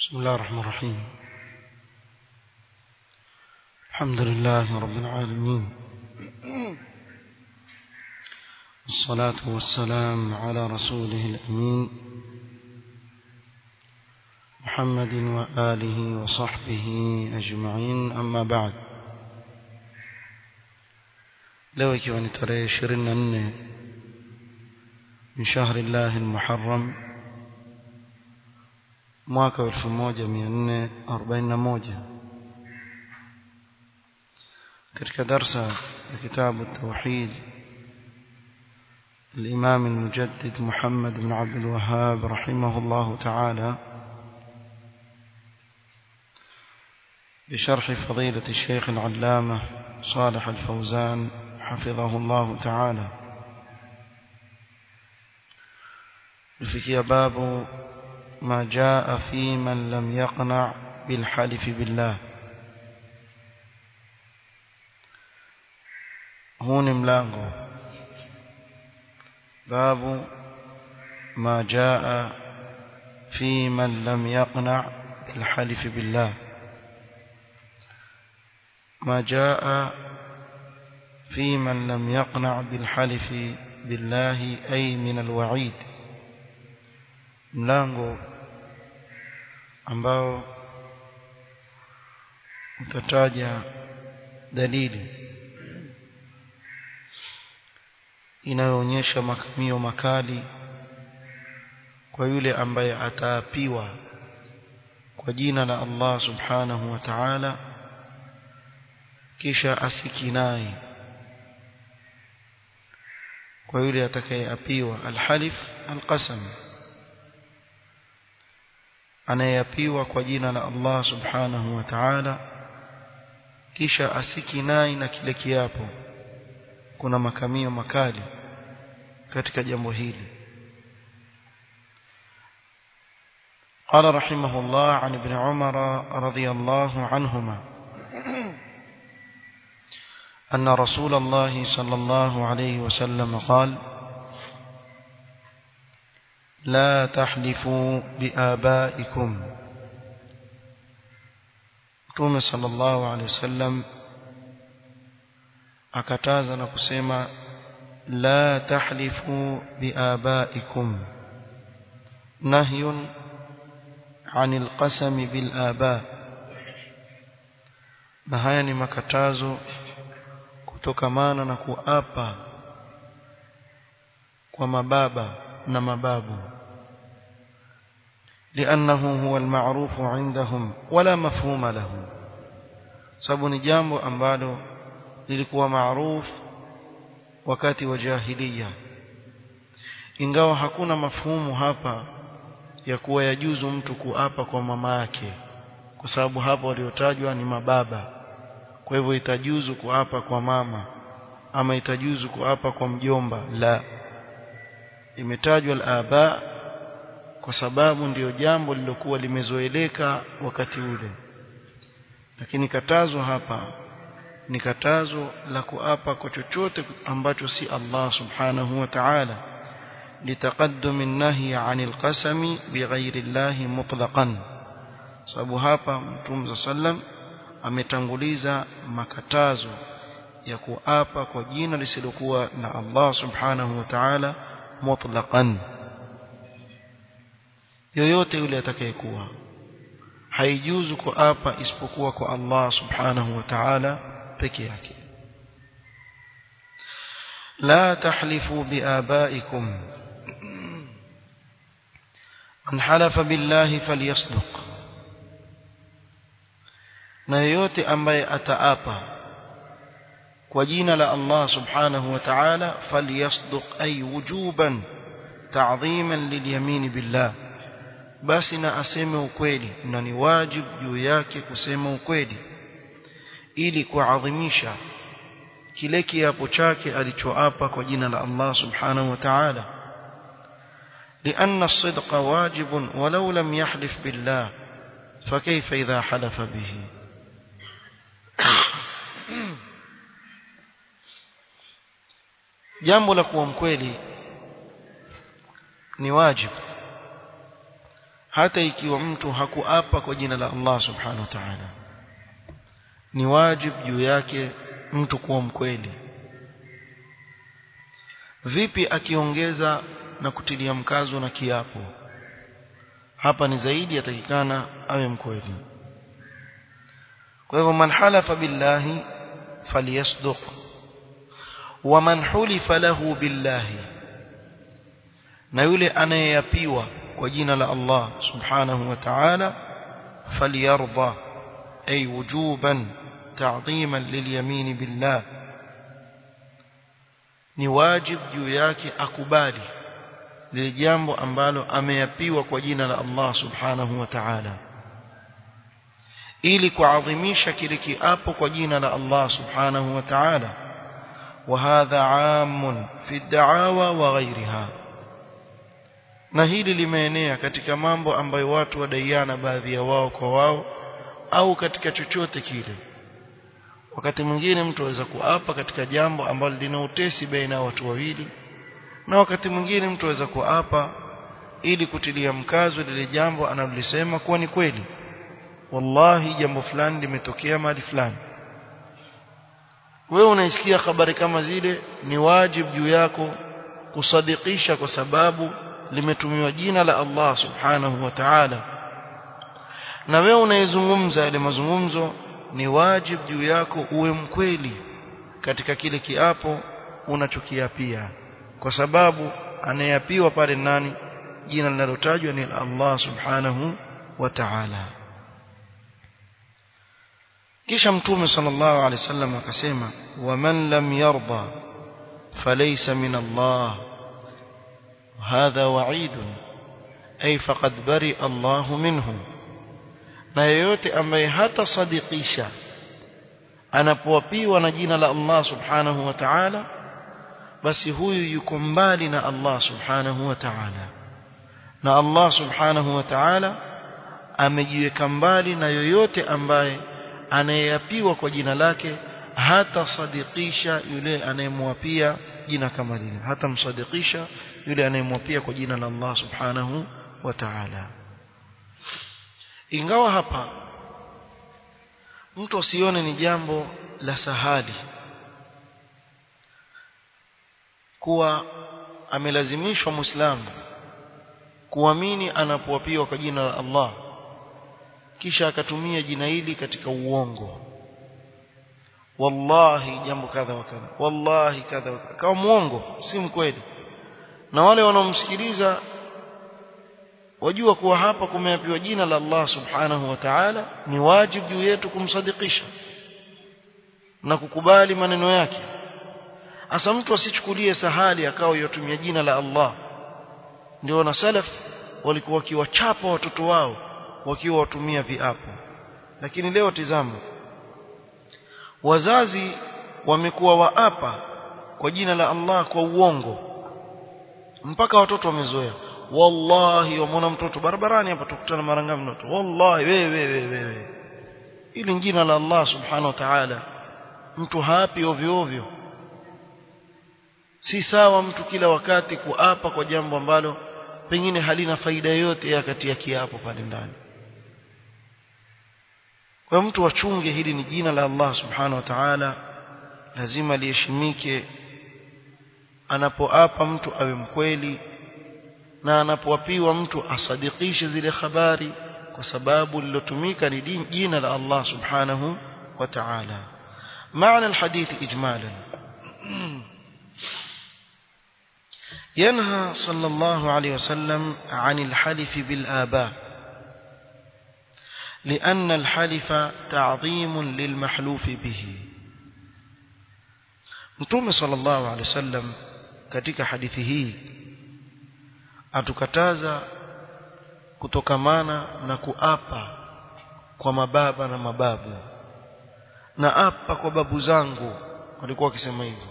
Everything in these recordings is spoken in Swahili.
بسم الله الرحمن الرحيم الحمد لله رب العالمين الصلاة والسلام على رسوله الأمين محمد وآله وصحبه أجمعين أما بعد leo ikiwa ni tarehe ishirini na nne min shahri llahi lmuharram mwaka wa elfu moja mia nne arobaini na moja katika darsa ya kitabu tauhid الإمام المجدد محمد بن عبد الوهاب رحمه الله تعالى بشرح فضيلة الشيخ العلامة صالح الفوزان حفظه الله تعالى الفكي باب ما جاء في من لم يقنع بالحلف بالله هون ملانغو باب ما جاء في من لم يقنع بالحلف بالله ما جاء في من لم يقنع بالحلف بالله أي من الوعيد mlango ambao utataja dalili inayoonyesha makamio makali kwa yule ambaye ataapiwa kwa jina la Allah subhanahu wa ta'ala kisha asikinai kwa yule atakayeapiwa alhalif alqasam anayeapiwa kwa jina la Allah subhanahu wa ta'ala kisha asikinai na kile kiapo kuna makamio makali katika jambo hili قال رحمه الله عن ابن عمر رضي الله عنهما أن رسول الله صلى الله عليه وسلم قال لا تحلفوا بآبائكم Mtume sallallahu alaihi wasallam akataza na kusema la tahlifu biabaikum nahyun anil qasami bil aba na haya ni makatazo kutokamana na kuapa kwa mababa na mababu لأنه هو المعروف عندهم ولا مفهوم له sababu ni jambo ambalo lilikuwa maarufu wakati wa jahiliya ingawa hakuna mafhumu hapa ya kuwa yajuzu mtu kuapa kwa mama yake kwa sababu hapo waliotajwa ni mababa kwa hivyo itajuzu kuapa kwa mama ama itajuzu kuapa kwa mjomba la imetajwa al-aba kwa sababu ndiyo jambo lilokuwa limezoeleka wakati ule lakini katazo hapa ni katazo la kuapa kwa chochote ambacho si Allah subhanahu wa ta'ala litaqaddum an-nahy 'anil qasami bighayri Allah mutlaqan sababu hapa Mtume sallam ametanguliza makatazo ya kuapa kwa jina lisilokuwa na Allah subhanahu wa ta'ala mutlaqan yoyote yule atakayekuwa haijuzu kuapa isipokuwa kwa Allah subhanahu wa ta'ala peke yake la tahlifu biabaikum man halafa billahi falyasduq na yoyote ambaye ataapa kwa jina la Allah subhanahu wa ta'ala falyasduq ay wujuban ta'dhiman lilyamin billah basi na aseme ukweli na ni wajibu juu yake kusema ukweli ili kuadhimisha kile kiapo chake alichoapa kwa jina la Allah subhanahu wa ta'ala لأن الصدق واجب ولو لم يحلف بالله فكيف إذا حلف به jambo la kuwa mkweli ni wajibu hata ikiwa mtu hakuapa kwa jina la Allah subhanahu wa ta'ala ni wajib juu yake mtu kuwa mkweli vipi akiongeza na kutilia mkazo na kiapo hapa ni zaidi yatakikana awe mkweli kwa hivyo man halafa billahi falyasduq wa man hulifa lahu billahi na yule anayeyapiwa kwa jina la Allah subhanahu wa ta'ala falyarda ay wujuban ta'dhiman lilyamin billah ni wajib juu yake akubali lile jambo ambalo ameyapiwa kwa jina la Allah subhanahu wa ta'ala ili kuadhimisha kile kiapo kwa jina la Allah subhanahu wa ta'ala وهذا عام في الدعاوى وغيرها na hili limeenea katika mambo ambayo watu wadaiana baadhi ya wao kwa wao au katika chochote kile wakati mwingine mtu aweza kuapa katika jambo ambalo lina utesi baina ya watu wawili na wakati mwingine mtu aweza kuapa ili kutilia mkazo lile jambo analolisema kuwa ni kweli wallahi jambo fulani limetokea mahali fulani wewe unaisikia habari kama zile ni wajibu juu yako kusadikisha kwa sababu limetumiwa jina la Allah subhanahu wa ta'ala na wewe unayezungumza yale mazungumzo ni wajibu juu yako uwe mkweli katika kile kiapo unachokiapia kwa sababu anayeapiwa pale nani jina linalotajwa ni Allah subhanahu wa ta'ala kisha mtume sallallahu alaihi wasallam akasema waman lam yarda falaysa min Allah hadha wa'id ay faqad bari Allah minhu na yeyote ambaye hata sadikisha anapoapiwa na jina la Allah subhanahu wa ta'ala basi huyu yuko mbali na Allah subhanahu wa ta'ala na Allah subhanahu wa ta'ala amejiweka mbali na yoyote ambaye anayeapiwa kwa jina lake hata sadikisha yule anayemwapia jina kama lile hata msadikisha yule anayemwapia kwa jina la Allah subhanahu wa ta'ala ingawa hapa mtu asione ni jambo la sahali kuwa amelazimishwa muislamu kuamini anapoapiwa kwa jina la Allah kisha akatumia jina hili katika uongo wallahi jambo kadha wa kadha wallahi kadha wa kadha kama muongo si mkweli na wale wanaomsikiliza wajua kuwa hapa kumeapiwa jina la Allah subhanahu wa ta'ala ni wajibu juu yetu kumsadikisha na kukubali maneno yake asa mtu asichukulie sahali akawa yotumia jina la Allah ndio na salaf walikuwa wakiwachapa watoto wao wakiwa watumia viapo lakini leo tizama wazazi wamekuwa waapa kwa jina la Allah kwa uongo mpaka watoto wamezoea wallahi wamwona mtoto barabarani hapa tukutana mara ngapi mtoto wallahi wewe wewe wewe ili jina la Allah subhanahu wa ta'ala mtu hapi ovyo ovyo si sawa mtu kila wakati kuapa kwa jambo ambalo pengine halina faida yoyote ya kati ya kiapo pale ndani kwa mtu wachunge hili ni jina la Allah subhanahu wa ta'ala lazima liheshimike anapoapa mtu awe mkweli na anapoapiwa mtu asadikishe zile habari kwa sababu lilotumika ni jina la Allah subhanahu wa ta'ala معنى الحديث إجمالا ينهى صلى الله عليه وسلم عن الحلف بالآباء لأن الحلف تعظيم للمحلوف به Mtume sallallahu alaihi wasallam katika hadithi hii atukataza kutokamana na kuapa kwa mababa na mababu na apa kwa babu zangu walikuwa wakisema hivyo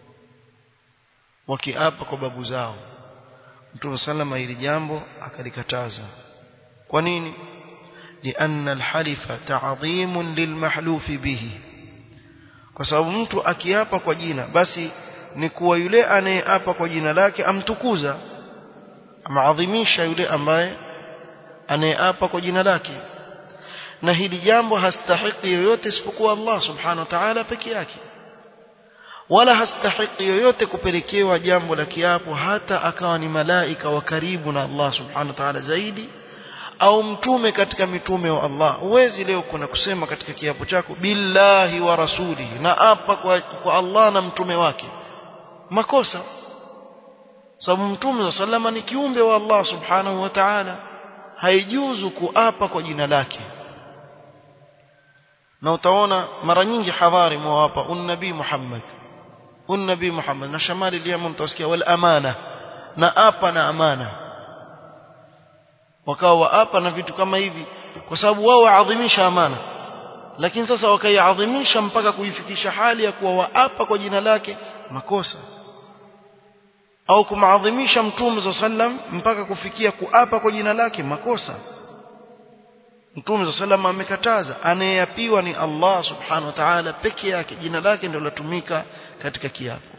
wakiapa kwa babu zao Mtume sallama hili jambo akalikataza kwa nini لأن الحلف تعظيم للمحلوف به kwa sababu mtu akiapa kwa jina basi ni kuwa yule anayeapa kwa jina lake amtukuza amaadhimisha yule ambaye anayeapa kwa jina lake na hili jambo hastahiki yoyote isipokuwa Allah subhanahu wa ta'ala peke yake wala hastahiki yoyote kupelekewa jambo la kiapo hata akawa ni malaika wa karibu na Allah subhanahu wa ta'ala zaidi au mtume katika mitume wa Allah uwezi leo kuna kusema katika kiapo chako billahi wa rasulihi na apa kwa, kwa Allah na mtume wake makosa sababu mtume wa sallama ni kiumbe wa Allah subhanahu wa ta'ala haijuzu kuapa kwa jina lake na utaona mara nyingi hadhari mwawapa unnabii Muhammad unnabii Muhammad na shamali liyamu mtasikia wal amana na apa na amana wakawa waapa na vitu kama hivi kwa sababu wao waadhimisha amana lakini sasa wakaiadhimisha mpaka kuifikisha hali ya kuwa waapa kwa jina lake makosa au kumaadhimisha mtume za sallam mpaka kufikia kuapa kwa jina lake makosa mtume za sallam amekataza anayeapiwa ni Allah subhanahu wa ta'ala peke yake jina lake ndio latumika katika kiapo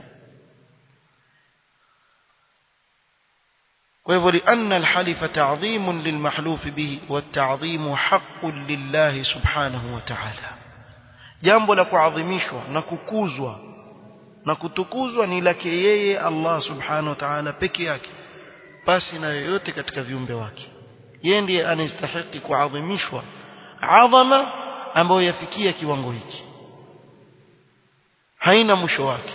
kwa hivyo lianna alhalifa ta'dhimun lilmahluf bihi wata'dhimu haqqun lillahi subhanahu wa ta'ala jambo la kuadhimishwa na kukuzwa na kutukuzwa ni lake yeye Allah subhanahu wa ta'ala peke yake basi na yoyote katika viumbe wake yeye ndiye anastahili kuadhimishwa adhama ambayo yafikia kiwango hiki haina mwisho wake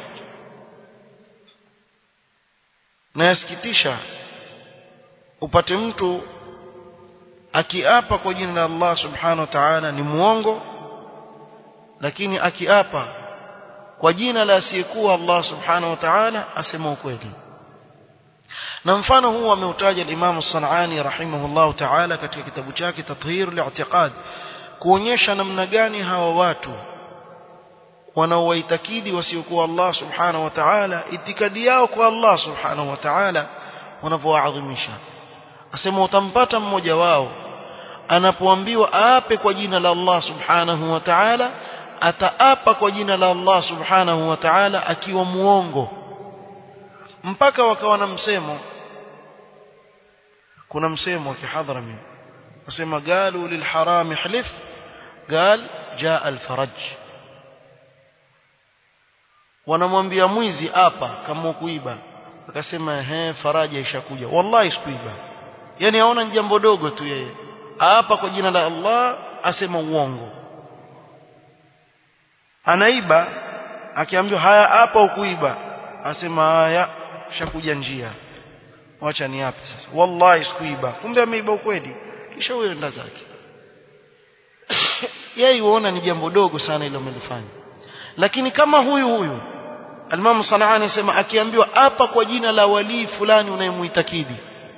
na yasikitisha upate mtu akiapa kwa jina la Allah subhanahu wa ta'ala ni muongo lakini akiapa kwa jina la asiyekuwa Allah subhanahu wa ta'ala asema ukweli na mfano huu ameutaja al-Imam As-San'ani rahimahullah ta'ala katika kitabu chake Tathhir al-I'tiqad kuonyesha namna gani hawa watu wanaowaitakidi wasiokuwa Allah subhanahu wa ta'ala itikadi yao kwa Allah subhanahu wa ta'ala wanavyoadhimisha asema utampata mmoja wao anapoambiwa aape kwa jina la Allah subhanahu wa ta'ala ataapa kwa jina la Allah subhanahu wa ta'ala akiwa muongo mpaka wakawa na msemo kuna msemo wa kihadhrami wasema galu lilharam ihlif قال جاء الفرج wanamwambia mwizi hapa kama kuiba akasema he faraja ishakuja wallahi sikuiba yani aona ni jambo dogo tu yeye hapa kwa jina la Allah asema uongo anaiba akiambiwa haya hapa ukuiba asema haya shakuja njia wacha ni yapi sasa wallahi sikuiba kumbe ameiba ukweli kisha huyo enda zake yeye huona ni jambo dogo sana ile umelifanya lakini kama huyu huyu Alimamu Sanaani anasema akiambiwa hapa kwa jina la walii fulani unayemuitakidi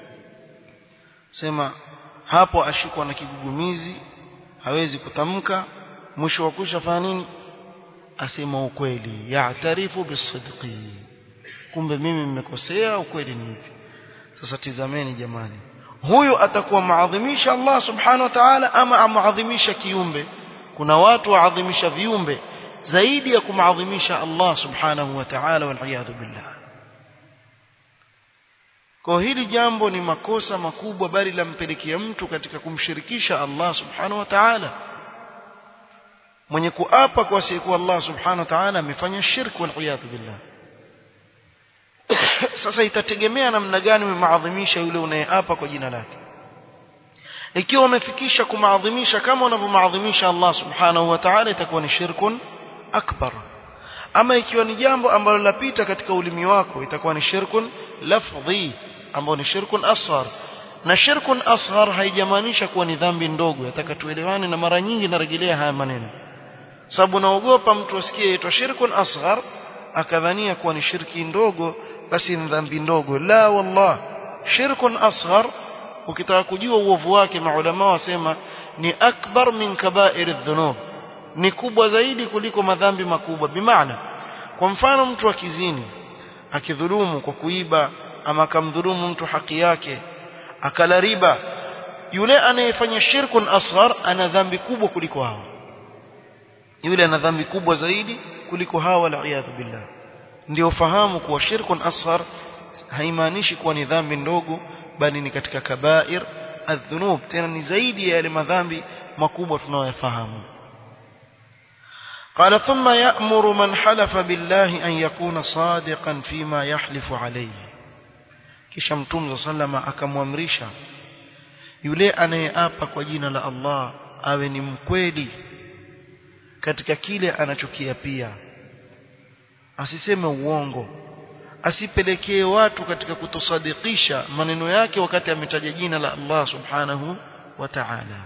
sema hapo ashikwa na kigugumizi hawezi kutamka mwisho wa kusha fanya nini asema ukweli ya'tarifu bisidqi kumbe mimi nimekosea ukweli ni hivi sasa tizameni jamani huyu atakuwa maadhimisha Allah subhanahu wa ta'ala ama amadhimisha kiumbe kuna watu waadhimisha viumbe zaidi ya kumadhimisha Allah subhanahu wa ta'ala wal billah kwa hili jambo ni makosa makubwa bali lampelekea mtu katika kumshirikisha Allah subhanahu wa ta'ala mwenye kuapa kwa siku Allah subhanahu wa ta'ala amefanya shirk wal billah sasa itategemea namna gani umeadhimisha yule unayeapa kwa jina lake ikiwa umefikisha kumaadhimisha kama unavyomaadhimisha Allah subhanahu wa ta'ala itakuwa ni shirkun akbar ama ikiwa ni jambo ambalo lapita katika ulimi wako itakuwa ni shirkun lafdhi ambao ni shirkun asghar na shirkun asghar haijamaanisha kuwa ni dhambi ndogo nataka tuelewane na mara nyingi narejelea haya maneno sababu naogopa mtu asikie itwa shirkun asghar akadhania kuwa ni shirki ndogo basi ni dhambi ndogo la wallah shirkun asghar ukitaka kujua uovu wake maulama wasema ni akbar min kaba'ir adh-dhunub ni kubwa zaidi kuliko madhambi makubwa bimaana kwa mfano mtu akizini akidhulumu kwa kuiba ama akamdhulumu mtu haki yake akala riba yule anayefanya shirkun asghar ana dhambi kubwa kuliko hao yule ana dhambi kubwa zaidi kuliko hao wal billah ndio fahamu kuwa shirkun asghar haimaanishi kuwa ni dhambi ndogo bali ni katika kabair الذنوب tena ni zaidi ya yale madhambi makubwa tunayoyafahamu قال ثم يأمر من حلف بالله أن يكون صادقا فيما يحلف عليه kisha mtume sallama akamwamrisha yule anayeapa kwa jina la Allah awe ni mkweli katika kile anachokiapia asiseme uongo asipelekee watu katika kutosadikisha maneno yake wakati ametaja jina la Allah subhanahu wa ta'ala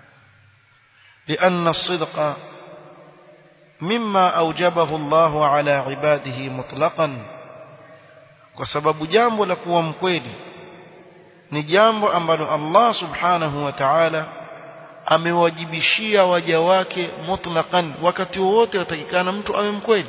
لأن الصدق مما أوجبه الله على عباده مطلقا وسبب jambo la kuwa mkweli ni jambo ambalo Allah subhanahu wa ta'ala amewajibishia waja wake mutlaqan wakati wote watakikana mtu awe mkweli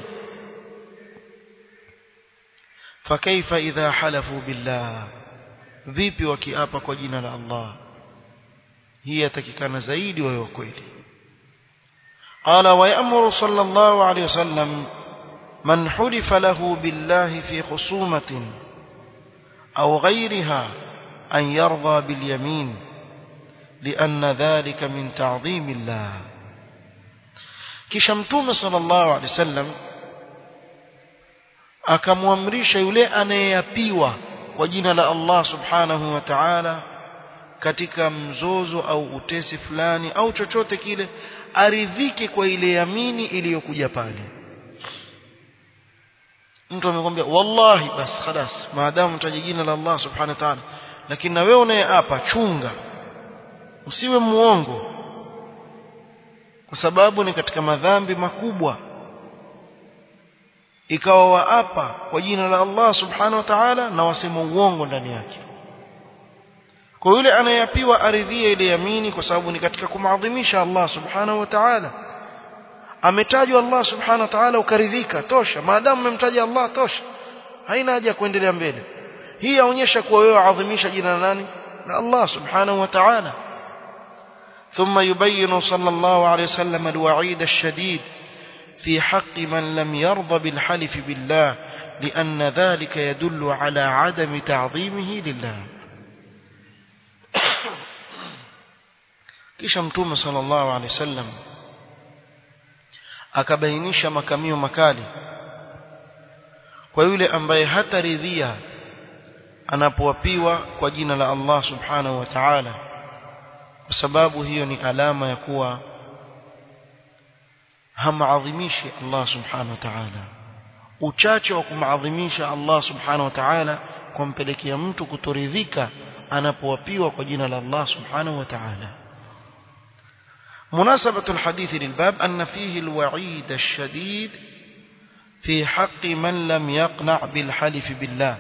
فكيف إذا حلفوا بالله vipi wakiapa kwa jina la Allah hii yatakikana zaidi wawe kweli قال ويأمر صلى الله عليه وسلم من حلف له بالله في خصومة أو غيرها أن يرضى باليمين لأن ذلك من تعظيم الله كشمتوم صلى الله عليه وسلم akamwamrisha yule anayeapiwa kwa jina la Allah subhanahu wa ta'ala katika mzozo au utesi fulani au chochote kile aridhike kwa ile yamini iliyokuja pale mtu amekwambia wallahi bas khalas maadamu utaje jina la Allah subhanahu wa ta'ala lakini na wewe unayeapa chunga usiwe muongo kwa sababu ni katika madhambi makubwa ikawa waapa kwa jina la Allah subhanahu wa ta'ala na wasema uongo ndani yake kwa yule anayeapiwa aridhie ile yamini kwa sababu ni katika kumadhimisha Allah subhanahu wa ta'ala ametajwa Allah subhanahu wa ta'ala ukaridhika tosha maadamu umemtaja Allah tosha haina haja kuendelea mbele hii yaonyesha kuwa wewe adhimisha jina la nani la Allah subhanahu wa ta'ala ثم يبين صلى الله عليه وسلم الوعيد الشديد في حق من لم يرضى بالحلف بالله لأن ذلك يدل على عدم تعظيمه لله kisha mtume sallallahu alaihi wasallam akabainisha makamio makali kwa yule ambaye hataridhia anapoapiwa kwa jina la Allah subhanahu wa ta'ala kwa sababu hiyo ni alama ya kuwa hamaadhimishi Allah subhanahu wa ta'ala uchache wa kumaadhimisha Allah subhanahu wa ta'ala kumpelekea mtu kutoridhika anapoapiwa kwa jina la Allah subhanahu wa ta'ala مناسبة الحديث للباب أن فيه الوعيد الشديد في حق من لم يقنع بالحلف بالله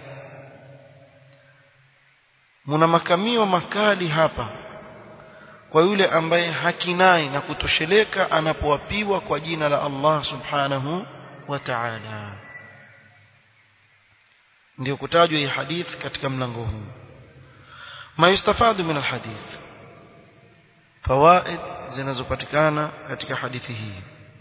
muna makamio makali hapa kwa yule ambaye hakinai na kutosheleka anapoapiwa kwa jina la Allah subhanahu wa ta'ala ndio kutajwa hii hadith katika mlango huu ma yustafadu min alhadith fawaid zinazopatikana katika hadithi hii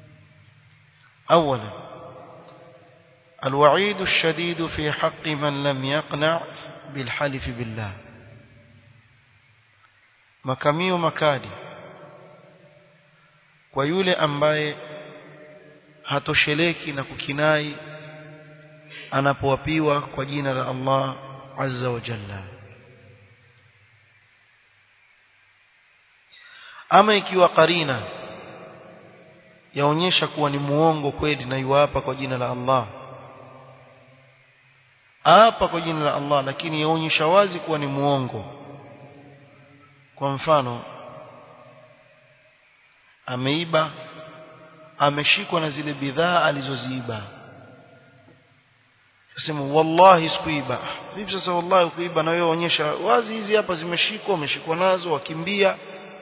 اولا الوعيد الشديد في حق من لم يقنع بالحلف بالله makamio makali kwa yule ambaye hatosheleki na kukinai anapoapiwa kwa jina la Allah azza wa jalla ama ikiwa karina yaonyesha kuwa ni muongo kweli na yuapa kwa jina la Allah apa kwa jina la Allah lakini yaonyesha wazi kuwa ni muongo kwa mfano ameiba ameshikwa na zile bidhaa alizoziiba sema wallahi sikuiba vipi sasa wallahi kuiba na wewe onyesha wazi hizi hapa zimeshikwa umeshikwa nazo wakimbia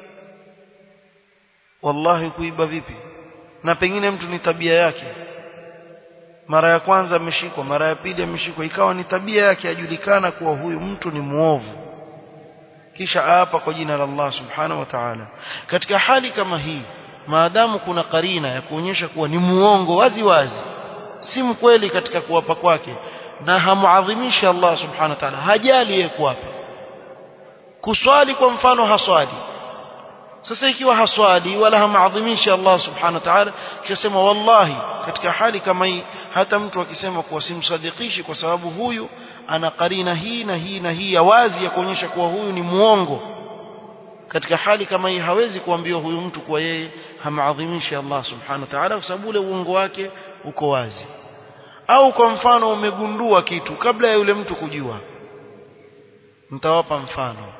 wallahi kuiba vipi na pengine mtu ni tabia yake mara ya kwanza ameshikwa mara ya pili ameshikwa ikawa ni tabia yake ajulikana kuwa huyu mtu ni muovu kisha hapa kwa jina la Allah subhanahu wa ta'ala katika hali kama hii maadamu kuna karina ya kuonyesha kuwa ni muongo wazi wazi si mkweli katika kuwapa kwake na hamuadhimisha Allah subhanahu wa ta'ala hajali yeye kuwapa kuswali kwa mfano haswali sasa ikiwa haswali wala hamaadhimishi Allah subhanahu wa ta'ala kisema wallahi katika hali kama hii hata mtu akisema kuwa simsadikishi kwa sababu huyu ana karina hii na hii na hii ya wazi ya kuonyesha kuwa huyu ni muongo katika hali kama hii hawezi kuambiwa huyu mtu kuwa yeye hamaadhimishi Allah subhanahu wa ta'ala kwa sababu ule uongo wake uko wazi au kwa mfano umegundua kitu kabla ya yule mtu kujua nitawapa mfano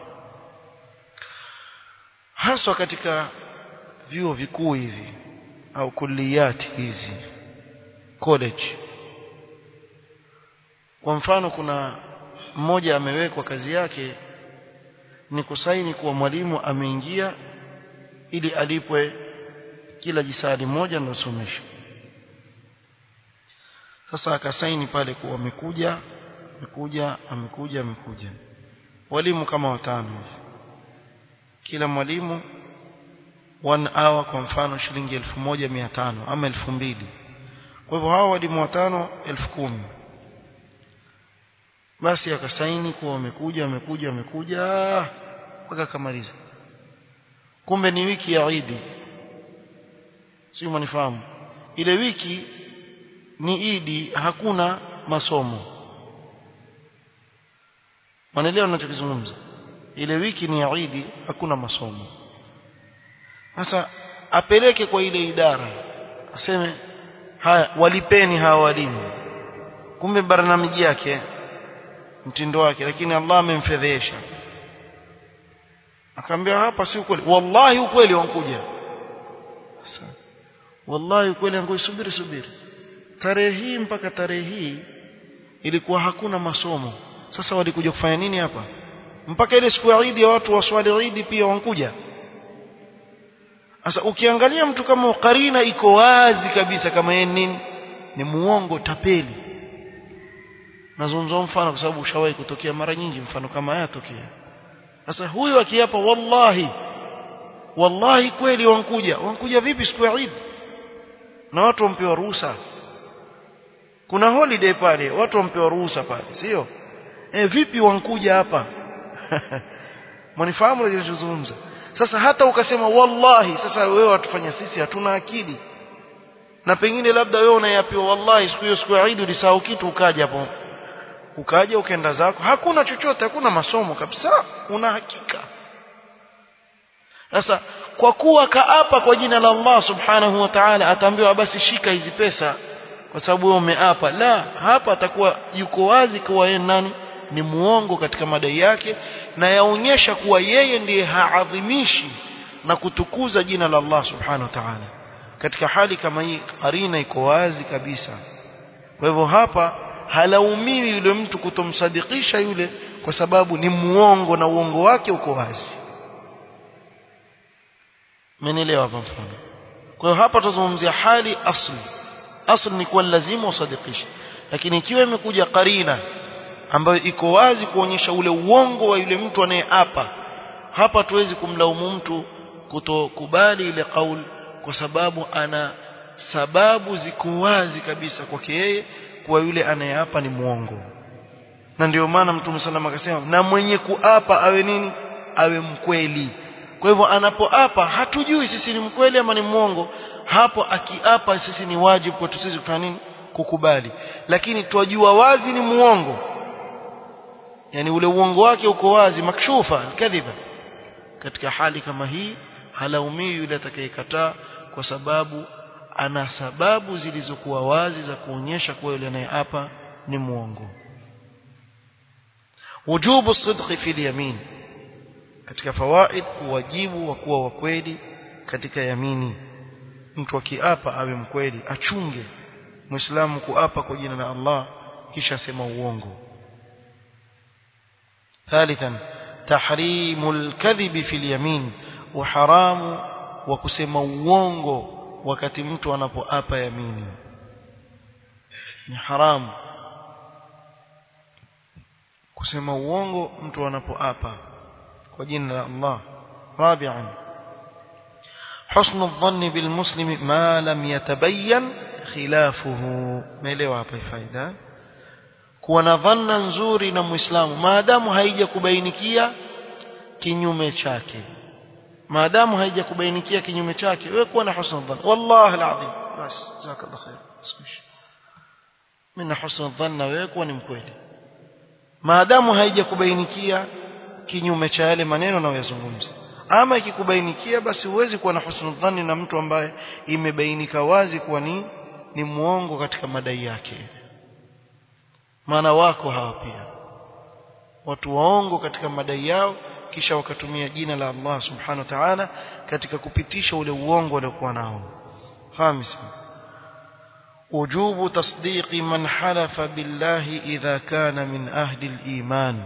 haswa katika vyuo vikuu hivi au kulliyati hizi college kwa mfano kuna mmoja amewekwa kazi yake ni kusaini kuwa mwalimu ameingia ili alipwe kila jisadi moja na somesho sasa akasaini pale kuwa amekuja amekuja amekuja amekuja walimu kama watano hivi kila mwalimu one hour kwa mfano shilingi elfu moja mia tano ama elfu mbili kwa hivyo hawa walimu watano elfu kumi basi akasaini kuwa wamekuja wamekuja wamekuja mpaka akamaliza kumbe ni wiki ya Idi sio mnifahamu ile wiki ni Idi hakuna masomo Wanaelewa ninachokizungumza ile wiki ni ya Idi hakuna masomo sasa apeleke kwa ile idara aseme haya walipeni hawa walimu kumbe barnamiji yake mtindo wake lakini Allah amemfedhesha akamwambia hapa si ukweli wallahi ukweli wankuja sasa wallahi ukweli wankuja subiri subiri tarehe hii mpaka tarehe hii ilikuwa hakuna masomo sasa walikuja kufanya nini hapa mpaka ile siku ya Eid ya watu waswali Eid pia wankuja sasa ukiangalia mtu kama karina iko wazi kabisa kama yeye nini ni muongo tapeli nazungumza mfano kwa sababu ushawahi kutokea mara nyingi mfano kama haya tokea sasa huyu akiapa wallahi wallahi kweli wankuja wankuja vipi siku ya Eid na watu wampewa ruhusa kuna holiday pale watu wampewa ruhusa pale sio eh vipi wankuja hapa mnifahamu ninachozungumza sasa hata ukasema wallahi sasa wewe watufanya sisi hatuna akili na pengine labda wewe unayapiwa wallahi siku hiyo siku ya Eid ulisahau kitu ukaja hapo ukaja ukaenda zako hakuna chochote hakuna masomo kabisa una hakika sasa kwa kuwa kaapa kwa jina la Allah subhanahu wa ta'ala ataambiwa basi shika hizi pesa kwa sababu wewe umeapa la hapa atakuwa yuko wazi kuwa yeye nani ni muongo katika madai yake na yaonyesha kuwa yeye ndiye haadhimishi na kutukuza jina la Allah subhanahu wa ta'ala katika hali kama hii karina iko wazi kabisa kwa hivyo hapa halaumiwi yule mtu kutomsadikisha yule kwa sababu ni muongo na uongo wake uko wazi mmenielewa hapa mfano kwa hiyo hapa tuzungumzia hali asli asli ni kuwa lazima usadikishe lakini ikiwa imekuja karina ambayo iko wazi kuonyesha ule uongo wa yule mtu anayeapa hapa tuwezi kumlaumu mtu kutokubali ile kauli kwa sababu ana sababu ziko wazi kabisa kwake yeye kuwa yule anayeapa ni muongo na ndio maana mtume salama akasema na mwenye kuapa awe nini awe mkweli kwa hivyo anapoapa hatujui sisi ni mkweli ama ni muongo hapo akiapa sisi ni wajibu kwetu sisi kufanya nini kukubali lakini twajua wazi ni muongo yani ule uongo wake uko wazi makshufa kadhiba katika hali kama hii halaumii yule atakayekataa kwa sababu ana sababu zilizokuwa wazi za kuonyesha kuwa yule anayeapa ni muongo wujubu sidqi fil yamin katika fawaid wajibu wa kuwa wa kweli katika yamini mtu akiapa awe mkweli achunge muislamu kuapa kwa jina la Allah kisha sema uongo ثالثا تحريم الكذب في اليمين وحرام وكسema uongo wakati mtu anapoapa yamini ni haramu kusema uongo mtu anapoapa kwa jina la Allah rabi'an حسن الظن بالمسلم ما لم يتبين خلافه مelewa hapa faida kuwa na dhanna nzuri na muislamu maadamu haija kubainikia kinyume chake maadamu haijakubainikia kinyume chake wewe kuwa na husnul dhann wallahi alazim basi jazakallahu khair sikuishi mimi na husnul dhann na wewe kuwa ni mkweli maadamu haijakubainikia kinyume cha yale maneno unayozungumza ama ikikubainikia basi huwezi kuwa na husnul dhanni na mtu ambaye imebainika wazi kuwa ni ni muongo katika madai yake maana wako hawa pia watu waongo katika madai yao kisha wakatumia jina la Allah subhanahu wa ta'ala katika kupitisha ule uongo waliokuwa nao khamisa وجوب تصديق من حلف بالله إذا كان من أهل الإيمان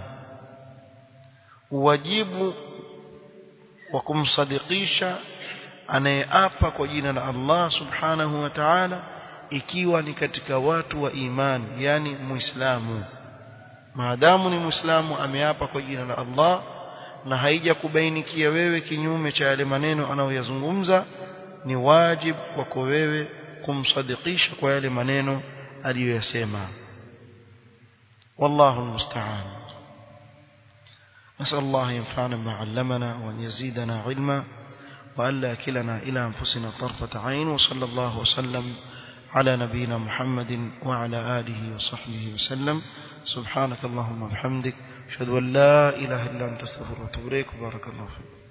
wajibu wa kumsadikisha anayeapa kwa jina la Allah subhanahu wa ta'ala ikiwa ni katika watu wa imani yani muislamu maadamu ni muislamu ameapa kwa jina la Allah na haija kubainikia wewe kinyume cha yale maneno anayoyazungumza ni wajibu kwako wewe kumsadikisha kwa yale maneno aliyoyasema wallahu almusta'an نسأل الله ينفعنا ما علمنا وأن يزيدنا علما وألا كلنا إلى أنفسنا طرفة عين وصلى الله وسلم على نبينا محمد وعلى آله وصحبه وسلم سبحانك اللهم وبحمدك أشهد أن لا إله إلا أنت استغفرك وأتوب إليك وبارك الله فيك